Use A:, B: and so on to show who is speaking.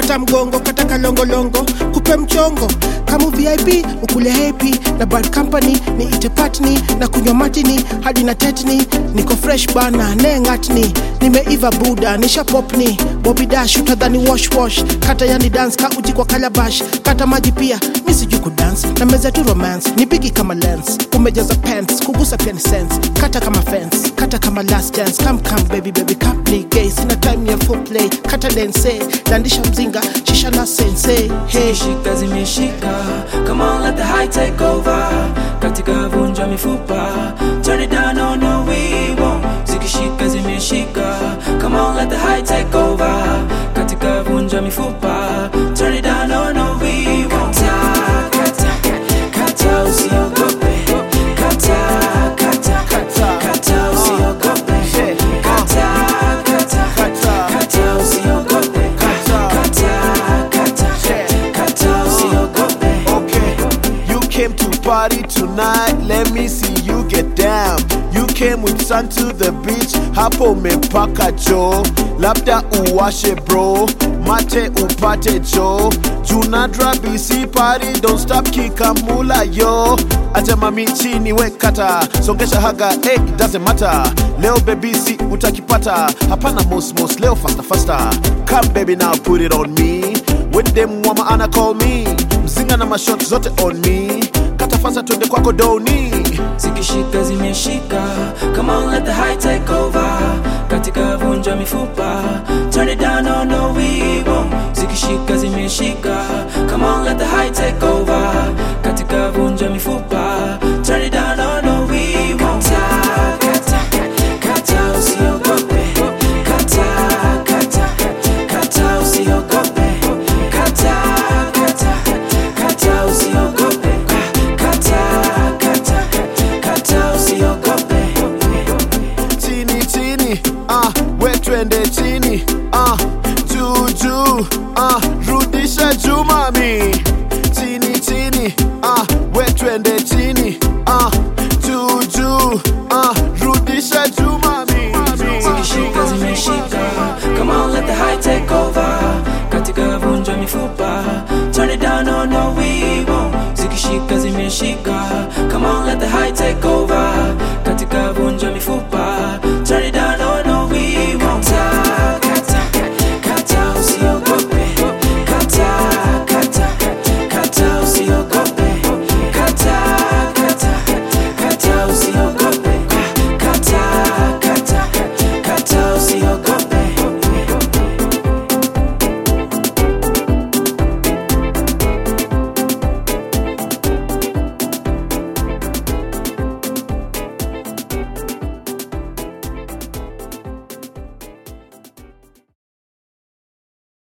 A: kata mgongo kata kalongolongo kupe mchongo kama vip ukule happy na bad company ni ite patni na kunywa matini hadi na tetni niko fresh bana nengatni nimeiva buda nisha popni bobi dash utadhani wash wash kata yani dance ka uji kwa kalabash kata maji pia mi sijui kudance na meza tu romance ni bigi kama lens umejaza pants kugusa pia ni sense kata kama fence kata kama last chance come come baby baby come play gay sina time ya full play kata dance landisha mzinga shisha na sense hey
B: Zimeshika zimeshika Come on let the high take over Katika vunja mifupa Turn it down no no we won't Zikishika zimeshika Come on let the high take over Katika vunja mifupa Turn it down no no we won't Kata kata kata usiogope Kata kata kata usiogope Kata kata kata usiogope Kata kata kata usiogope
C: Okay, you came to party tonight. Let me see you get down. You came with sun to the beach. Hapo umepaka jo, labda uwashe bro, mate upate jo. Junadra BC party, don't stop kikamula yo. Acha mami chini we kata, songesha haga, eh, it doesn't matter. Leo baby si utakipata, hapana mosmos, leo faster faster. Come baby now put it on me. When dem mama ana call me mzinga na mashot zote on me kata fasa twende kwako doni
B: zikishika zimeshika come on let the high take over katika vunja mifupa turn it down no no we won't zikishika zimeshika come on let the high take over katika vunja mifupa turn it down no no we won't kata kata kata usiogope kata kata kata usiogope kata kata kata usiogope kata kata kata usiogope
C: chini chini ah, we twende chini ah, juu juu ah, rudisha juu mami chini chini ah,